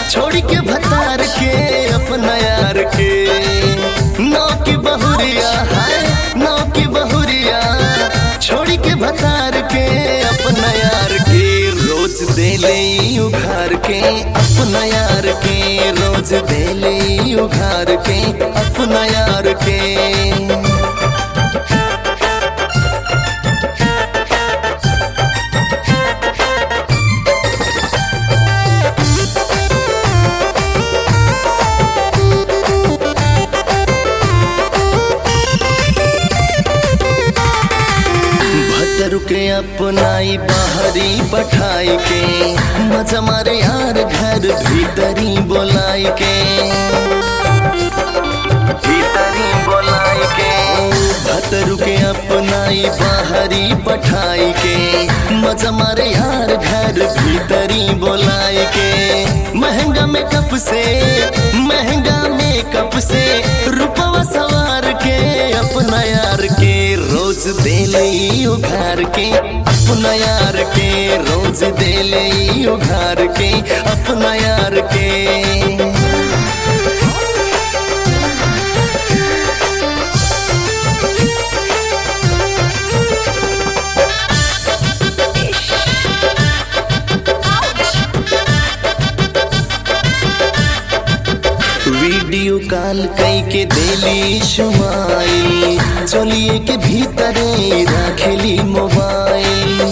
छोड़ के भतार के अपना यार के नौ की बहुरिया है नौ की बहुरिया छोड़ के भतार के अपना यार के रोज देले उघार के अपना यार के रोज देले उघार के अपना यार के भतर के अपनाई बाहरी पठाई के मजा मारे यार घर भीतरी बोलाई के भीतरी बोलाई के भतर के अपनाई बाहरी पठाई के मजा मारे यार घर भीतरी बोलाई के महंगा मेकअप से महंगा मेकअप से रुपवा सवार के अपना यार के रोज देले उघार के अपना यार के रोज देले उघार के अपना यार के वीडियो कॉल कई के देली शुमाई चलिए के भीतरे राखेली मोबाइल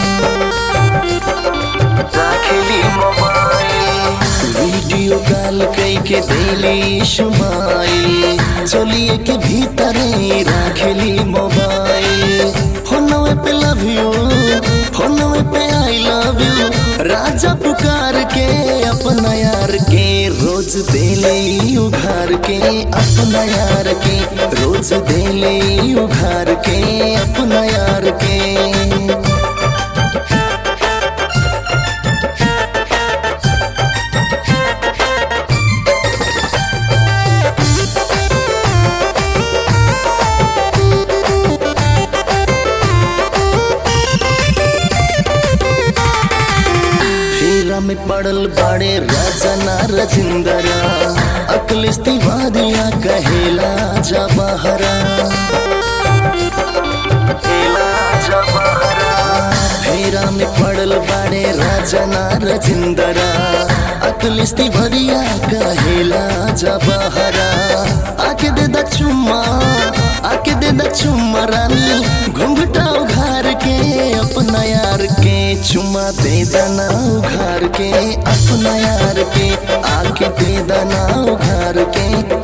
राखेली मोबाइल वीडियो कॉल कई के देली शुमाई चलिए के भीतरे राखेली मोबाइल फोनवे पे लव यू फोनवे पे आई लव यू राजा पुकार के अपना यार के रोज देले उघार के अपना यार के रोज देले उघार के अपना यार के फेरा में पड़ल बाड़े राजा ना रजिंदरा अकलिस तिवारिया कहेला जा बहरा फेरा में पड़ल बाड़े राजा ना रजिंदरा अकलिस तिवारिया कहेला जा बहरा आके दे दा चुम्मा आके दे दा चुम्मा रानी घुंघटा उघार के अपना यार के चुम्मा दे दना उघार के अपना यार के आके दे दना उघार के